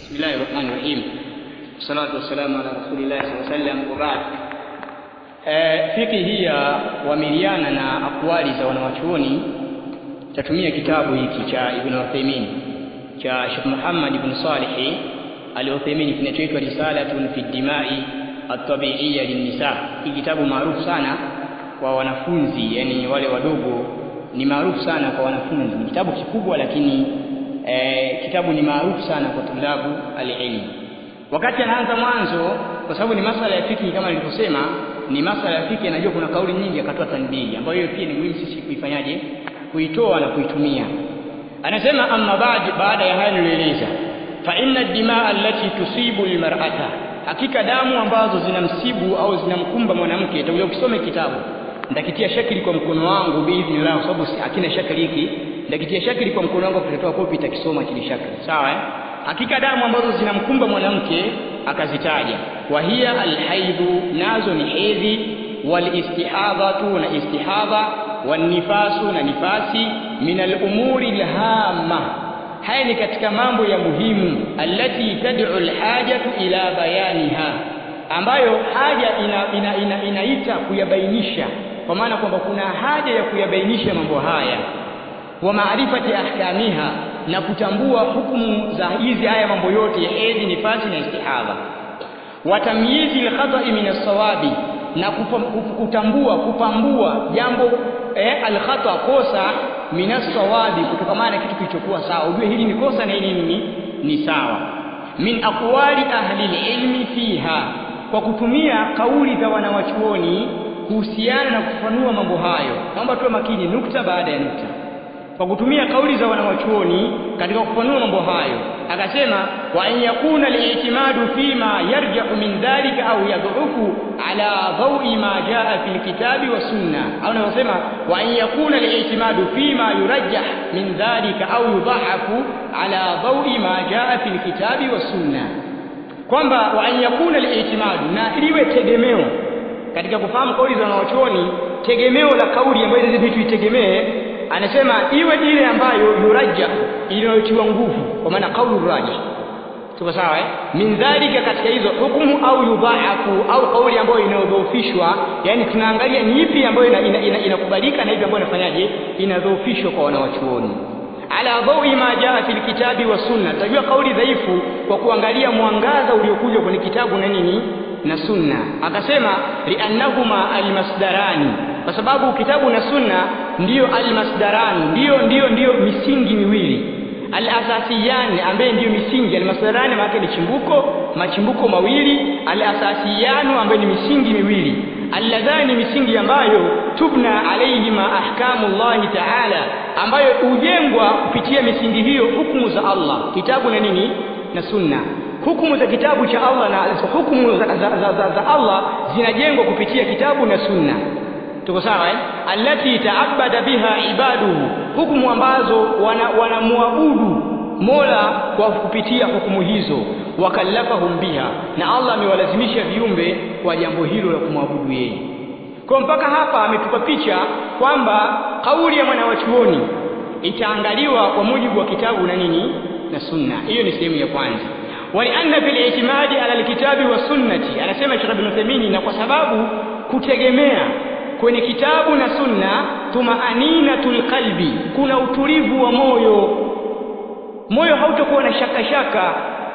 بسم الله الرحمن الرحيم والصلاة والسلام على رسول الله صلى الله عليه وسلم وبعد fiki hii ya wamiliana na akwali za wanawachuoni tatumia kitabu hiki cha Ibn Uthaymeen cha Sheikh Muhammad ibn Salih al-Uthaymeen kinachoitwa Risalatun fi Dimai at-Tabi'iyya lin-Nisa. Hii kitabu maarufu sana kwa wanafunzi, yani wale wadogo, ni maarufu sana kwa wanafunzi. Ni kitabu kikubwa, lakini eh, kitabu ni maarufu sana kwa tulabu al-ilm. Wakati anaanza mwanzo, kwa sababu ni masala ya fiki kama nilivyosema, ni masala ya fiki, anajua kuna kauli nyingi, akatoa tanbihi ambayo hiyo pia ni muhimu sisi kuifanyaje, kuitoa na kuitumia. Anasema amma baad, baada ya haya nilieleza, fa inna dimaa allati tusibu almar'ata, hakika damu ambazo zinamsibu au zinamkumba mwanamke. Itakuja ukisome kitabu, nitakitia shakili kwa mkono wangu biidhnillah, kwa sababu hakina shakili hiki, nitakitia shakili kwa mkono wangu, tutatoa kopi, itakisoma kile shakili, sawa eh? Hakika damu ambazo zinamkumba mwanamke akazitaja, wa hiya alhaidhu, nazo ni hedhi, walistihadhatu, na istihadha, wanifasu, na nifasi, min alumuri alhamma, haya ni katika mambo ya muhimu, allati tad'u alhajatu ila bayaniha, ambayo haja ina, ina, ina, inaita kuyabainisha, kwa maana kwamba kuna haja ya kuyabainisha mambo haya wa maarifati ahkamiha na kutambua hukumu za hizi haya mambo yote ya hedhi, nifasi na istihadha, wa tamyizi alkhata'i min as-sawabi, na kutambua kupambua jambo eh, alkhata kosa min as-sawabi, kutokamana na kitu kilichokuwa sawa, ujue hili ni kosa na hili ni ni sawa. Min aqwali ahli ilmi fiha, kwa kutumia kauli za wanawachuoni kuhusiana na kufafanua mambo hayo. Naomba tuwe makini, nukta baada ya nukta kwa kutumia kauli za wanawachuoni katika kufanua mambo hayo, akasema wa an yakuna al-i'timadu fima yarja'u min dhalika au yadhufu ala dhawi ma jaa fi al-kitabi wa sunna, au nasema wa an yakuna al-i'timadu fima yurajjah min dhalika au yudhahafu ala dhawi ma jaa fi al-kitabi wa sunna, kwamba wa an yakuna al-i'timadu, na liwe tegemeo katika kufahamu kauli za wanawachuoni, tegemeo la kauli ambayo hizi vitu itegemee anasema iwe ile ambayo yurajja inayotiwa nguvu, kwa maana kaulu rajih. Tuko sawa eh? min dhalika, katika hizo hukumu, au yudhaafu, au kauli ambayo inayodhoofishwa. Yani tunaangalia ni ipi ambayo inakubalika ina, ina, ina na ipi ambayo inafanyaje, inadhoofishwa kwa wanawachuoni ala dhawi ma jaa fil kitabi wa sunna. Tutajua kauli dhaifu kwa kuangalia mwangaza uliokuja kwenye kitabu na nini na sunna. Akasema liannahuma almasdarani, kwa sababu kitabu na sunna ndiyo almasdarani, ndiyo ndiyo ndiyo misingi miwili alasasiyani, ambaye ndiyo misingi almasdarani, maana ni chimbuko machimbuko mawili, alasasiyanu, ambaye ni misingi miwili alladhani misingi ambayo tubna alaihima ahkamu llahi taala, ambayo hujengwa kupitia misingi hiyo hukumu za Allah, kitabu na nini na sunna. Hukumu za kitabu cha Allah na hukumu za, za, za, za, za Allah zinajengwa kupitia kitabu na sunna. Tuko sawa eh? allati taabada biha ibaduhu, hukumu ambazo wanamwabudu wana Mola kwa kupitia hukumu hizo, wakallafahum biha, na Allah amewalazimisha viumbe kwa jambo hilo la kumwabudu yeye. Kwa mpaka hapa ametupa picha kwamba kauli ya mwanawachuoni itaangaliwa kwa mujibu wa kitabu na nini na sunna. Hiyo ni sehemu ya kwanza. Walianna fil itimadi ala alkitabi wa sunnati, anasema Sheikh Ibn Uthaymeen, na kwa sababu kutegemea kwenye kitabu na sunna, tumaaninatul qalbi, kuna utulivu wa moyo moyo hautakuwa na shaka shaka.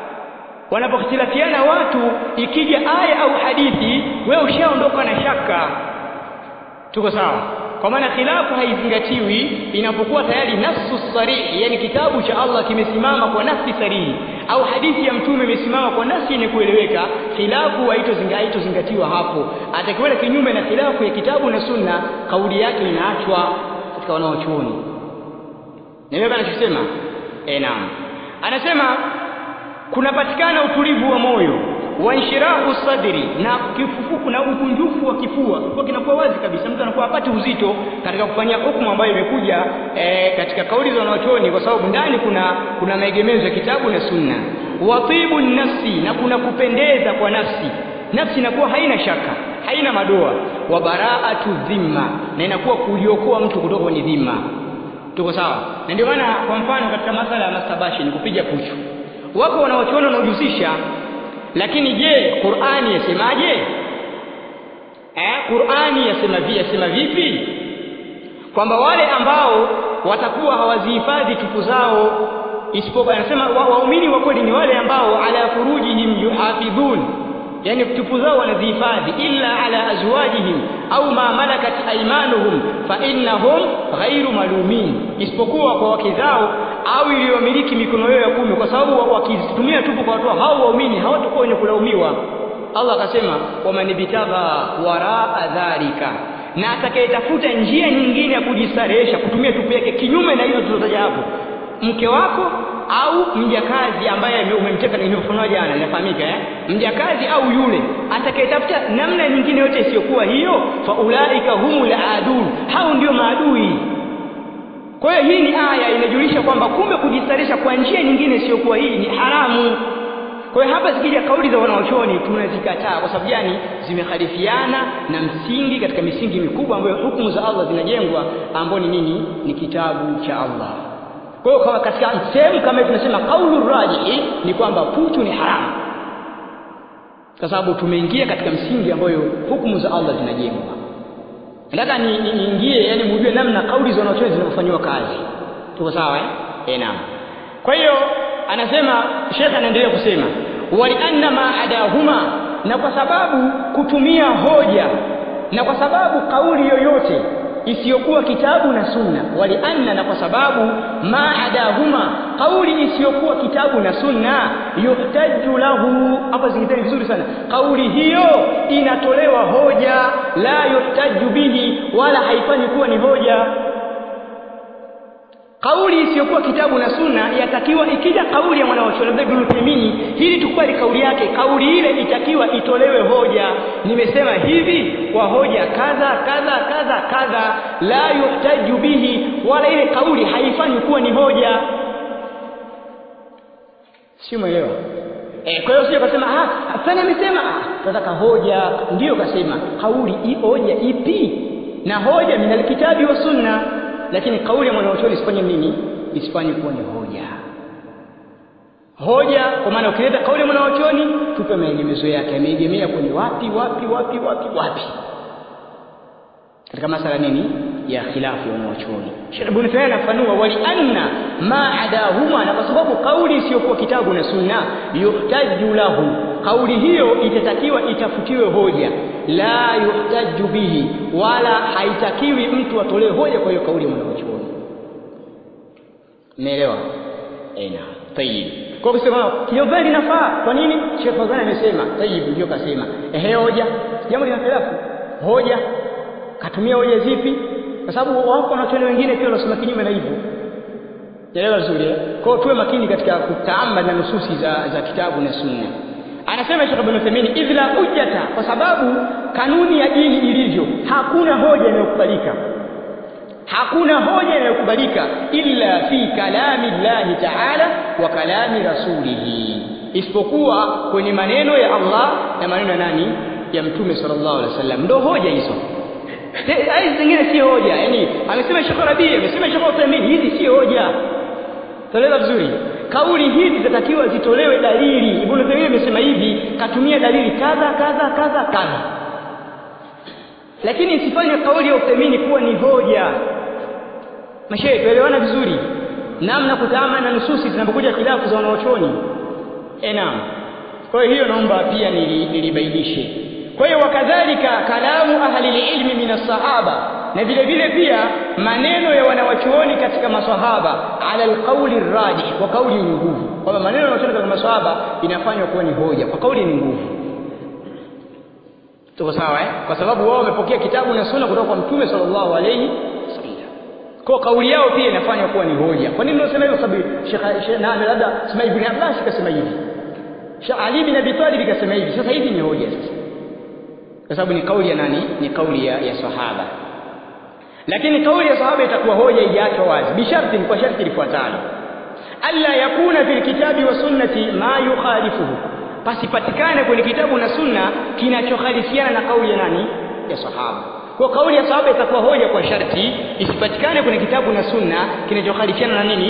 Wanapokhtilafiana watu, ikija aya au hadithi, wewe ushaondoka na shaka. Tuko sawa? Kwa maana khilafu haizingatiwi inapokuwa tayari nafsu sarihi, yani kitabu cha Allah kimesimama kwa nafsi sarihi, au hadithi ya Mtume imesimama kwa nafsi yenye kueleweka. Khilafu haitozingatiwa hapo. Atakiwenda kinyume na khilafu ya kitabu na sunna, kauli yake inaachwa katika wanaochuoni. Nielewa anachosema? E, naam. Anasema kunapatikana utulivu wa moyo wa inshirahu sadri, na kifufuku na ukunjufu wa kifua. Kifua kinakuwa wazi kabisa, mtu anakuwa hapati uzito katika kufanyia hukumu ambayo imekuja e, katika kauli za wanachuoni, kwa sababu ndani kuna kuna maegemezo ya kitabu na sunna. Watibu nafsi, na kuna kupendeza kwa nafsi. Nafsi inakuwa haina shaka, haina madoa. Wa baraatu dhimma, na inakuwa kuliokoa mtu kutoka kwenye dhima. Tuko sawa? Na ndio maana kwa mfano katika masala ya masturbation, kupiga puchu wako wanawachuoni wanaojihusisha lakini je Qur'ani yasemaje eh Qur'ani yasema vipi yasema vipi kwamba wale ambao watakuwa hawazihifadhi tupu zao isipokuwa anasema waumini wa kweli ni wale ambao ala furujihim yuhafidhun yani tupu zao wanazihifadhi illa ala azwajihim au ma malakat aymanuhum fa innahum ghairu malumin isipokuwa kwa wake zao au iliyomiliki mikono yao ya kumi kwa sababu wakitumia tupu kwa watu hao waumini hawatakuwa wenye kulaumiwa Allah akasema waman bitagha waraa dhalika na atakayetafuta njia nyingine ya kujistarehesha kutumia tupu yake kinyume na hizo tulizotaja hapo mke wako au mjakazi ambaye umemteka nilivyofunua jana inafahamika eh mjakazi au yule atakayetafuta namna nyingine yote isiyokuwa hiyo fa ulaika humul adun hao ndio maadui kwa hiyo hii ni aya inajulisha kwamba kumbe kujistarisha kwa njia nyingine isiyokuwa hii ni haramu kwa hiyo hapa zikija kauli za wanaochuoni tunazikataa kwa sababu gani zimekhalifiana na msingi katika misingi mikubwa ambayo hukumu za Allah zinajengwa ambao ni nini ni kitabu cha Allah kwa hiyo kama katika sehemu kama tunasema kaulu rajihi ni kwamba puchu ni haramu kwa sababu tumeingia katika msingi ambayo hukumu za Allah zinajengwa nataka niingie ni, ni yani mujue namna kauli za wanachuoni zinavyofanywa kazi tuko sawa eh eh naam kwa hiyo anasema shekhe anaendelea kusema walianna ma adahuma na kwa sababu kutumia hoja na kwa sababu kauli yoyote isiyokuwa kitabu na sunna walianna na kwa sababu ma adahuma kauli isiyokuwa kitabu na sunna yuhtaju lahu hapa zingiteni vizuri sana kauli hiyo inatolewa hoja la yuhtaju bihi wala haifanyi kuwa ni hoja kauli isiyokuwa kitabu na sunna yatakiwa ikija kauli ya mwanachuoni labda Ibn Uthaymeen hili tukubali kauli yake kauli ile itakiwa itolewe hoja nimesema hivi kwa hoja kadha kadha kadha kadha la yuhtaju bihi wala ile kauli haifanyi kuwa ni hoja si umeelewa eh kwa hiyo sio kasema ah fulani amesema ah tunataka hoja ndiyo kasema kauli i hoja ipi na hoja min alkitabi wa sunna lakini kauli ya mwanachuoni isifanye nini isifanye kuwa ni hoja hoja kwa maana ukileta kauli ya mwanachuoni tupe maegemezo yake ameegemea kwenye wapi wapi wapi wapi wapi katika masala nini ya khilafu ya wanachuoni Sheikh Ibn Taymiyyah anafanua wali anna ma adahuma na kwa sababu kauli isiyokuwa kitabu na sunna yuhtaju lahu kauli hiyo itatakiwa itafutiwe hoja la yuhtaju bihi wala haitakiwi mtu atolewe hoja kwa hiyo kauli ya mwanachuoni umeelewa ena tayib kwa kusema kinyobali linafaa kwa nini Sheikh Fadhani amesema tayib ndio kasema ehe hoja jambo lina khilafu hoja katumia hoja zipi kwa sababu wako wanachuoni wengine pia wanasema kinyume na hivyo Elewa vizuri eh? Kwa hiyo tuwe makini katika kutaamali na nususi za, za kitabu na sunna. Anasema Sheikh Ibn Uthaymeen idh la hujjata kwa sababu kanuni ya dini ilivyo hakuna hoja inayokubalika. Hakuna hoja inayokubalika illa fi kalami Allah Ta'ala wa kalami rasulihi. Isipokuwa kwenye maneno ya Allah na maneno ya nani? Ya Mtume sallallahu alaihi wasallam. Ndio hoja hizo. Hizi zingine si hoja. Yaani amesema Sheikh Rabi, amesema Sheikh Uthaymeen hizi si hoja. Tuelewa vizuri. Kauli hizi zitatakiwa zitolewe dalili. Ibn Taymiyyah amesema hivi, katumia dalili kadha kadha kadha kadha. Lakini isifanye kauli ya Uthaymeen kuwa ni hoja. Mashehe, tuelewana vizuri. Namna kutaama na nususi zinapokuja khilafu za wanaochoni. Eh, naam. Kwa hiyo naomba pia nilibainishe. Kwa hiyo wakadhalika kalamu ahli ilmi min as-sahaba na vile vile pia maneno ya wanawachuoni katika maswahaba ala alqauli rajih kwa kauli yenye nguvu kwamba maneno ya wanawachuoni katika maswahaba inafanywa kuwa ni hoja kwa kauli yenye nguvu tuko sawa eh kwa sababu wao wamepokea kitabu na sunna kutoka kwa mtume sallallahu alayhi wasallam kwa kauli yao pia inafanywa kuwa ni hoja kwa nini unasema hivyo sababu Sheikh na labda sema ibn Abbas kasema hivi Sheikh Ali bin Abi Talib kasema hivi sasa hivi ni hoja sasa kwa sababu ni kauli ya nani ni kauli ya, ya sahaba lakini kauli ya sahaba itakuwa hoja ijaachwa wazi bisharti kwa sharti lifuatalo alla yakuna fil kitabi wa sunnati ma yukhalifuhu pasipatikane kwenye kitabu na sunna kinachokhalifiana na kauli ya nani ya sahaba kwa kauli ya sahaba itakuwa hoja kwa sharti isipatikane kwenye kitabu na sunna kinachokhalifiana na nini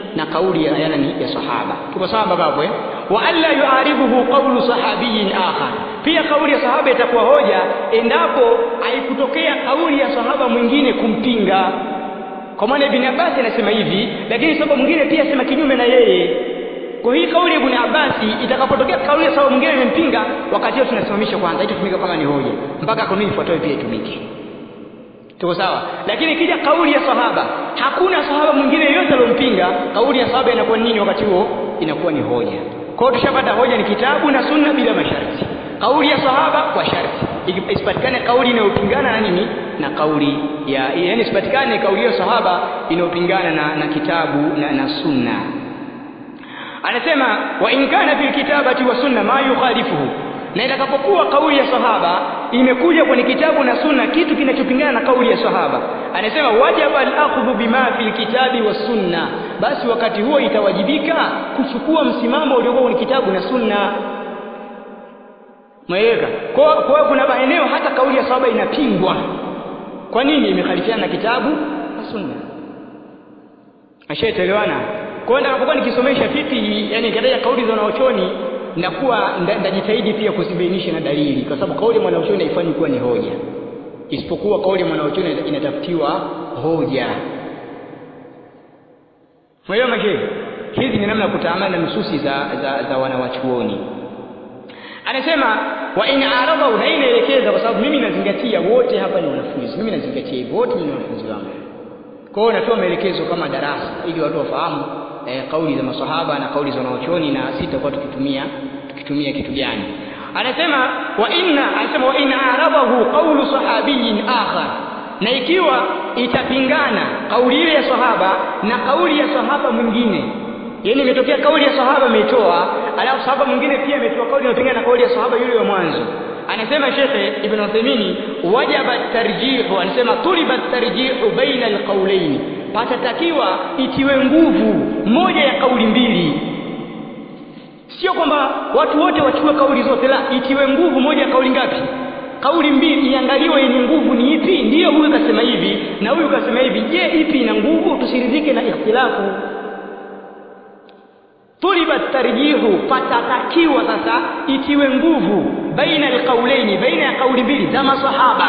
na kauli ya nani ya sahaba tuko sawa mpaka hapo eh wa alla yuaribuhu qawlu sahabiyin akhar pia kauli ya sahaba itakuwa hoja endapo haikutokea kauli ya sahaba mwingine kumpinga kwa maana ibn Abbas anasema hivi lakini sahaba mwingine pia asema kinyume na yeye kwa hii kauli ya ibn Abbas itakapotokea kauli ya sahaba mwingine imempinga wakati huo tunasimamisha kwanza itatumika kama ni hoja mpaka kauli ifuatayo pia itumike tuko sawa lakini ikija kauli ya sahaba hakuna sahaba mwingine yoyote aliyompinga kauli ya sahaba inakuwa nini wakati huo inakuwa ni hoja kwa hiyo tushapata hoja ni kitabu na sunna bila masharti kauli ya sahaba kwa sharti isipatikane kauli inayopingana na nini na kauli ya yani isipatikane kauli ya sahaba inayopingana na, na kitabu na, na sunna anasema wa in kana fil kitabati wa sunna ma yukhalifuhu na itakapokuwa kauli ya sahaba imekuja kwenye kitabu na sunna kitu kinachopingana na kauli ya sahaba anasema wajaba al-akhdhu bima fil kitabi wa sunna basi wakati huo itawajibika kuchukua msimamo uliokuwa kwenye kitabu na sunna Mweleka. Kwa kwa kuna maeneo hata kauli ya sahaba inapingwa. Kwa nini imekhalifiana na kitabu na sunna? Ashaelewana. Kwa hiyo nitakapokuwa nikisomesha fiqh yani kataja kauli za wanaochoni nakuwa ndajitahidi pia kuzibainisha na dalili kwa sababu kauli ya mwanachuoni haifanyi kuwa ni hoja. Isipokuwa kauli ya mwanachuoni inatafutiwa hoja. Mwelewa mashehe? Hizi ni namna ya kutaamali na nususi za za, za wanawachuoni anasema wa in aradahu na inaelekeza kwa sababu mimi nazingatia wote hapa ni wanafunzi mimi nazingatia hivyo wote ni wanafunzi wangu kwa hiyo natoa maelekezo kama darasa ili watu wafahamu eh, kauli za maswahaba na kauli za wanaochoni na sitakuwa tukitumia tukitumia kitu gani anasema wa inna anasema wa in aradahu qawlu sahabiyin akhar na ikiwa itapingana kauli ile ya sahaba na kauli ya sahaba mwingine yaani imetokea kauli ya sahaba ameitoa alafu sahaba mwingine pia ametoa kauli inayopingana na kauli ya sahaba yule wa mwanzo anasema shekhe ibn Uthaymeen wajaba tarjihu anasema tuliba tarjihu baina alqawlayn patatakiwa itiwe nguvu moja ya kauli mbili sio kwamba watu wote wachukue kauli zote la itiwe nguvu moja ya kauli ngapi kauli mbili iangaliwe yenye nguvu ni ipi ndiyo huyu kasema hivi na huyu kasema hivi je ipi ina nguvu tusiridhike na ikhtilafu tuliba tarjihu patatakiwa sasa itiwe nguvu baina alqaulaini baina ya kauli mbili za masahaba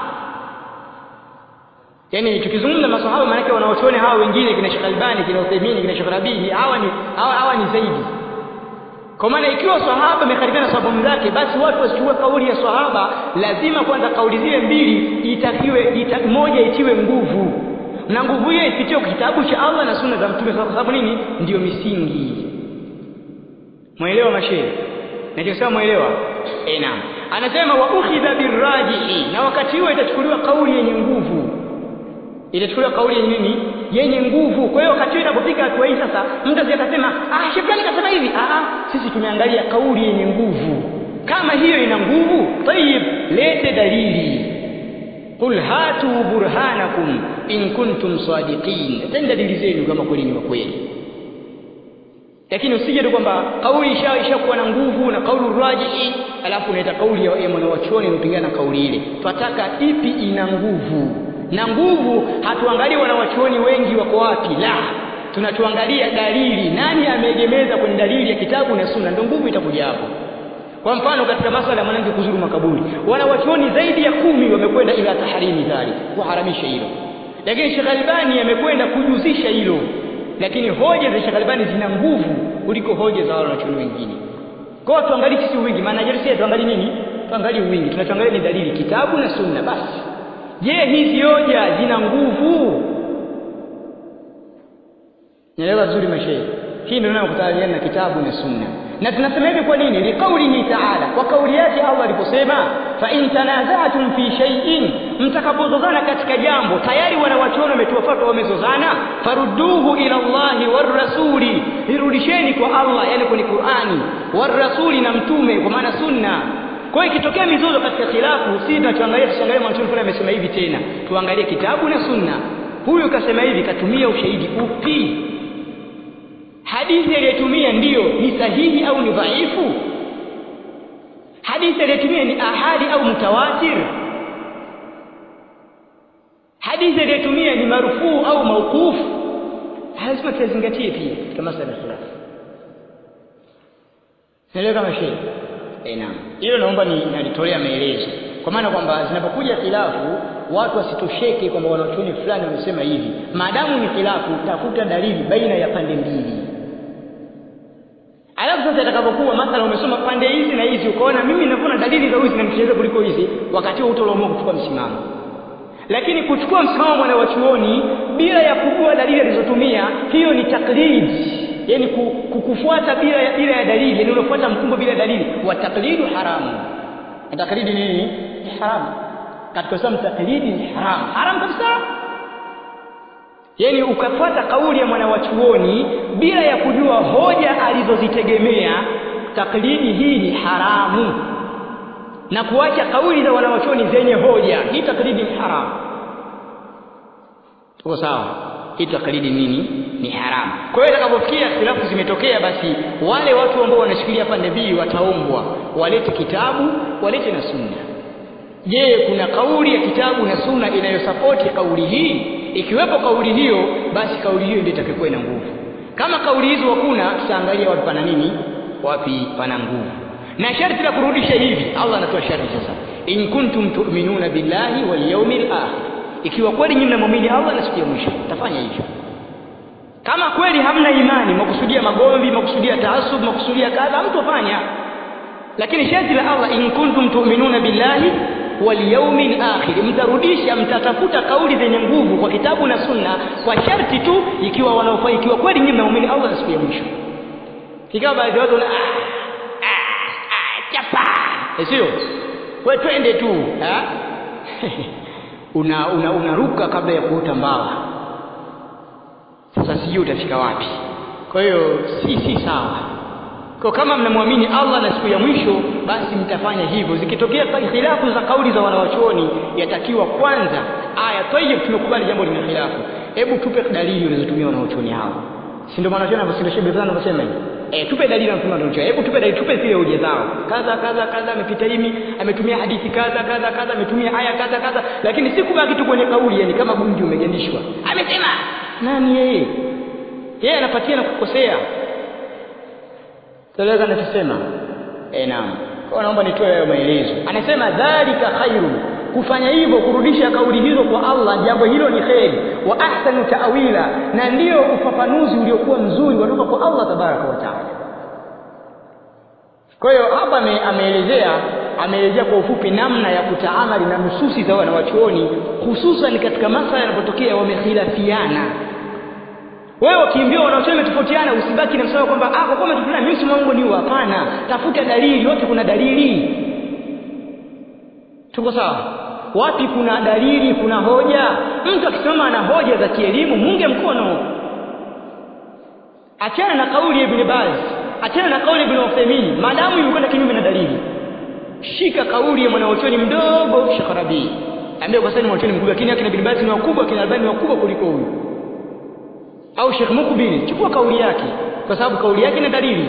yani tukizungumza masahaba maana yake wanaochuoni hawa wengine kina Sheikh Albani kina Uthaymeen kina Sheikh Rabi hawa ni hawa, hawa ni zaidi kwa maana ikiwa sahaba amekhalifiana sahaba mwenzake basi watu wasichukue kauli ya sahaba lazima kwanza kauli zile mbili itakiwe ita, moja itiwe nguvu na nguvu hiyo ipitiwe kwa kitabu cha Allah na sunna za mtume kwa sababu nini ndiyo misingi Mwelewa mashehe? Nachosema mwelewa? Eh, naam. Anasema wa ukhidha birrajihi na wakati huo itachukuliwa kauli yenye nguvu. Itachukuliwa kauli yenye nini? Yenye nguvu. Kwa hiyo wakati huo inapofika hatua hii sasa, mtu asiyakasema, "Ah, shetani kasema hivi." Ah, sisi tumeangalia kauli yenye nguvu. Kama hiyo ina nguvu, tayib, lete dalili. Qul hatu burhanakum in kuntum sadiqin. Tenda dalili zenu kama kweli ni wa kweli lakini usije tu kwamba kauli isha ishakuwa na nguvu na kauli rajihi alafu unaita kauli ya mwanawachuoni inapingana na kauli ile twataka ipi ina nguvu na nguvu hatuangalii wanawachuoni wengi wako wapi la tunatuangalia dalili nani ameegemeza kwenye dalili ya kitabu na sunna ndio nguvu itakuja hapo kwa mfano katika masala ya mwanamke kuzuru makaburi wanawachuoni zaidi ya kumi wamekwenda ila taharimi dhali kuharamisha hilo lakini Sheikh Albani amekwenda kujuzisha hilo lakini hoja za Sheikh Albani zina nguvu kuliko hoja za wanachuoni wengine. Kwa hiyo tuangalie sisi wingi, maana je, sisi tuangalie nini? Tuangalie wingi. Tunachoangalia ni dalili kitabu na sunna basi. Je, hizi hoja zina nguvu? Nielewa vizuri mashehe. Hii ndio tunayokutana na kitabu na sunna. Na tunasema hivi kwa nini? Liqaulihi ta'ala, kwa kauli yake Allah aliposema, fa in tanaza'tum fi shay'in, mtakapozozana katika jambo, tayari wanawachuoni wametoa fatwa wamezozana, farudduhu ila Allahi war rasuli, irudisheni kwa Allah, yani kwenye Qur'ani, war rasuli na mtume, kwa maana sunna. Kwa hiyo ikitokea mizozo katika khilafu, si tunachoangalia tusiangalie mwanachuoni fulani amesema hivi tena, tuangalie kitabu na sunna. Huyu kasema hivi, katumia ushahidi upi? hadithi aliyotumia ndiyo ni sahihi au ni dhaifu hadithi aliyotumia ni ahadi au mutawatir hadithi aliyotumia ni marufuu au mauqufu lazima tuyazingatie pia katika masala ya khilafu naelewa kama shehe eh naam hilo naomba ni nalitolea maelezo kwa maana kwamba zinapokuja khilafu watu wasitosheke kwamba wanachuoni fulani wamesema hivi maadamu ni khilafu tafuta dalili baina ya pande mbili alafu sasa itakapokuwa mathala umesoma pande hizi na hizi ukaona mimi ninavyoona dalili za hizi zinamteleza kuliko hizi wakati huo utaamua kuchukua msimamo lakini kuchukua msimamo mwana wa chuoni bila ya kujua dalili alizotumia hiyo ni taklid yani kukufuata bila ya, bila ya dalili yani unafuata mkumbo bila dalili wa taklidu haramu na taklidi nini ni haramu katika Uislamu taklidi ni haramu haramu kabisa yani ukafuata kauli ya mwana wa chuoni bila ya kujua hoja alizozitegemea taklidi hii ni haramu na kuacha kauli za wanawachuoni zenye hoja hii taklidi ni haramu tuko sawa hii taklidi nini ni haramu kwa hiyo itakapofikia khilafu zimetokea basi wale watu ambao wanashikilia pande mbili wataombwa walete kitabu walete na sunna je kuna kauli ya kitabu na sunna inayosapoti kauli hii ikiwepo kauli hiyo basi kauli hiyo ndio itakayokuwa ina nguvu kama kauli hizo hakuna tutaangalia wapi pana nini wapi pana nguvu na sharti la kurudisha hivi Allah anatoa sharti sasa in kuntum tu'minuna billahi wal yawmil akhir ikiwa kweli nyinyi mnaamini Allah na siku ya mwisho tafanya hivyo kama kweli hamna imani makusudia magomvi makusudia taasub makusudia kadha mtofanya lakini sharti la Allah in kuntum tu'minuna billahi wal yawmil akhir mtarudisha mtatafuta kauli zenye nguvu kwa kitabu na sunna kwa sharti tu ikiwa wanaofaa ikiwa kweli nyinyi mnaamini Allah na siku ya mwisho ikawa baadhi ya watu wana chapa sio we twende tu una unaruka una, una kabla ya kuota mbawa sasa sijui utafika wapi kwa hiyo si si sawa kwa kama mnamwamini Allah na siku ya mwisho basi mtafanya hivyo zikitokea khilafu za kauli za wanawachuoni yatakiwa kwanza aya tayyib tumekubali jambo lina khilafu hebu tupe dalili ulizotumia wanawachuoni hao si ndio wanachuoni wanasema shehe fulani wanasema hivi eh tupe dalili na mtume anachoa hebu tupe dalili tupe zile hoja zao kadha kadha kadha amepita himi ametumia hadithi kadha kadha kadha ametumia aya kadha kadha lakini si kubaki tu kwenye kauli yani kama gunji umegandishwa amesema nani yeye yeye anapatia na kukosea Toleka anachosema eh naam kwa naomba nitoe hayo maelezo anasema dhalika khairu kufanya hivyo kurudisha kauli hizo kwa Allah jambo hilo ni kheri wa ahsanu ta'wila na ndiyo ufafanuzi uliokuwa mzuri kutoka kwa Allah tabaraka wa taala kwa hiyo hapa ameelezea ameelezea kwa ufupi namna ya kutaamali na nususi za wanawachuoni hususan katika masala yanapotokea wamekhilafiana wewe ukiambiwa wanachuoni wametofautiana usibaki na msao kwamba ah kwa kuwa wametofautiana mimi msimamo wangu ni huu hapana tafuta dalili wote kuna dalili tuko sawa wapi kuna dalili kuna hoja mtu akisimama ana hoja za kielimu munge mkono achana na kauli ya Ibn Baz achana na kauli ya Ibn Uthaymeen maadamu imekwenda kinyume na dalili shika kauli ya mwanachuoni mdogo Shakarabi ambaye kwa sasa ni mwanachuoni mkubwa lakini akina Ibn Baz ni wakubwa akina Albani ni wakubwa kuliko huyu au Sheikh Mukbil chukua kauli yake kwa sababu kauli yake ina dalili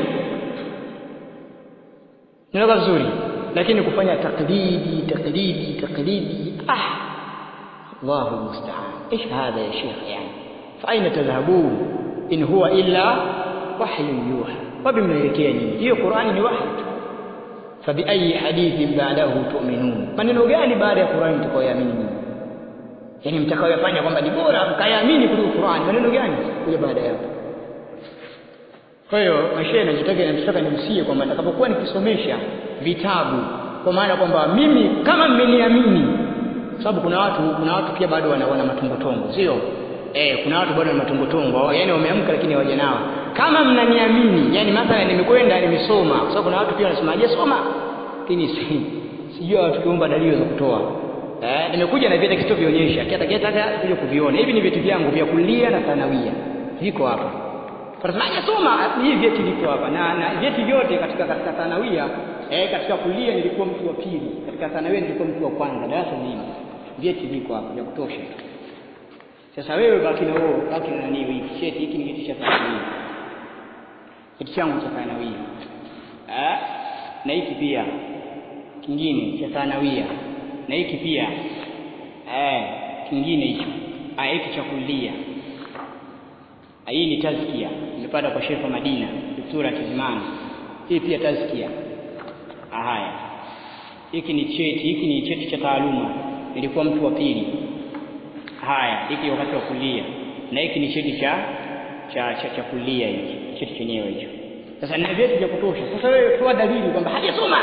Ninaelewa vizuri lakini kufanya taklidi taklidi taklidi ah الله المستعان ايش هذا يا شيخ يعني فاين تذهبون ان هو الا وحي يوحى وبملekea nini hiyo Qur'ani ni wahi tu fabiayi hadithin ba'dahu tu'minun maneno gani baada ya Qur'ani mtakayoamini nyinyi yani mtakayoyafanya kwamba ni bora mkayaamini kuliko Qur'ani maneno gani kuja baada ya hapo kwa hiyo mashehe najitaka nataka nimsie kwamba nitakapokuwa nikisomesha vitabu kwa maana kwamba mimi kama mmeniamini sababu kuna watu kuna watu pia bado wana, wana matumbotongo sio eh kuna watu bado wana matumbotongo yani wameamka lakini hawajanawa kama mnaniamini yani mathala nimekwenda nimesoma kwa sababu kuna watu pia wanasema hajasoma lakini si, sijui watu kiomba dalili za kutoa eh nimekuja na vyeti kisitovionyesha kiatakitaka kuja kuviona hivi ni vyeti vyangu vya kulia na thanawia viko hapa Anasema hajasoma hivi vyeti vipo hapa na, na vyeti vyote katika katika thanawia eh katika kulia nilikuwa mtu wa pili katika thanawia nilikuwa mtu wa kwanza darasa zima vyeti viko hapa vya kutosha sasa wewe baki na wewe baki na nani hiki cheti hiki ni cheti cha thanawia cheti changu cha thanawia eh na hiki pia kingine cha thanawia na hiki pia eh kingine hicho ah hiki cha kulia hii ni tazkia nimepata kwa Sheikh wa Madina Dr. Kizimani hii pia tazkia haya hiki ni cheti hiki ni cheti cha taaluma nilikuwa mtu wa pili haya hiki wakati wa kulia na hiki ni cheti cha cha cha, cha kulia hiki cheti chenyewe hicho sasa nina vyeti vya kutosha sasa wewe toa dalili kwamba hajasoma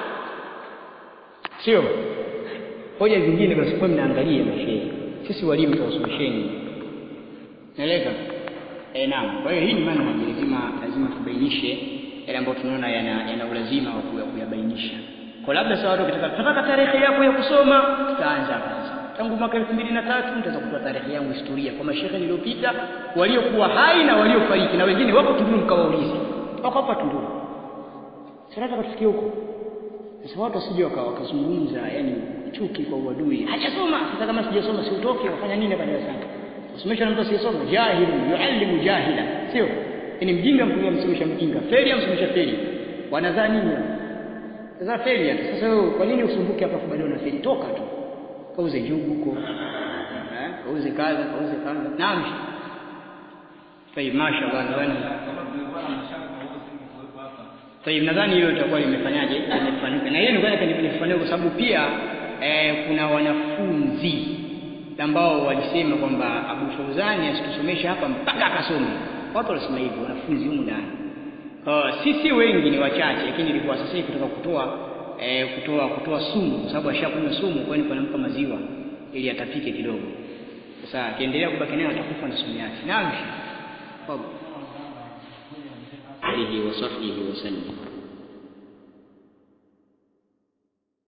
sio hoja zingine basi kwa mnaangalia mashehe sisi walimu tuwasomesheni naeleka eh naam kwa hiyo hii ni manhaji lazima lazima tubainishe yale ambayo tunaona yana, yana ulazima wa kuyabainisha kwa labda sawa watu wakitaka tunataka tarehe yako ya kusoma tutaanza kwanza tangu mwaka 2003 nitaweza kutoa tarehe yangu historia kwa mashehe niliyopita waliokuwa hai na waliofariki na wengine wako Tunduru mkawaulize wako hapa Tunduru sasa nataka tufikie huko sasa watu wasije wakazungumza yani chuki kwa uadui hajasoma sasa kama sijasoma si utoke wafanya nini hapa darasani usomesha na mtu asiyesoma jahilu yuallimu jahila sio ni mjinga mtu amsomesha mjinga feli amsomesha feli wanadhaa nini sasa feli hata sasa wewe kwa nini usumbuke hapa baadaye una feli toka tu kauze njugu huko eh kauze kaza kauze kaza naam Tayib mashaallah nadhani Tayib nadhani hilo litakuwa limefanyaje limefanuka na hiyo nilikuwa nataka nifafanue kwa sababu pia eh, kuna wanafunzi ambao walisema kwamba Abu Fauzani asitusomeshe hapa mpaka akasome watu wanasema hivyo wanafunzi humu ndani uh, sisi wengi ni wachache lakini ilikuwa sasa hivi kutoka kutoa eh, kutoa kutoa sumu kwa sababu ashakunywa sumu kwa hiyo panampa maziwa ili atapike kidogo sasa akiendelea kubaki nayo atakufa na sumu yake naam alihi wa sahbihi wasallam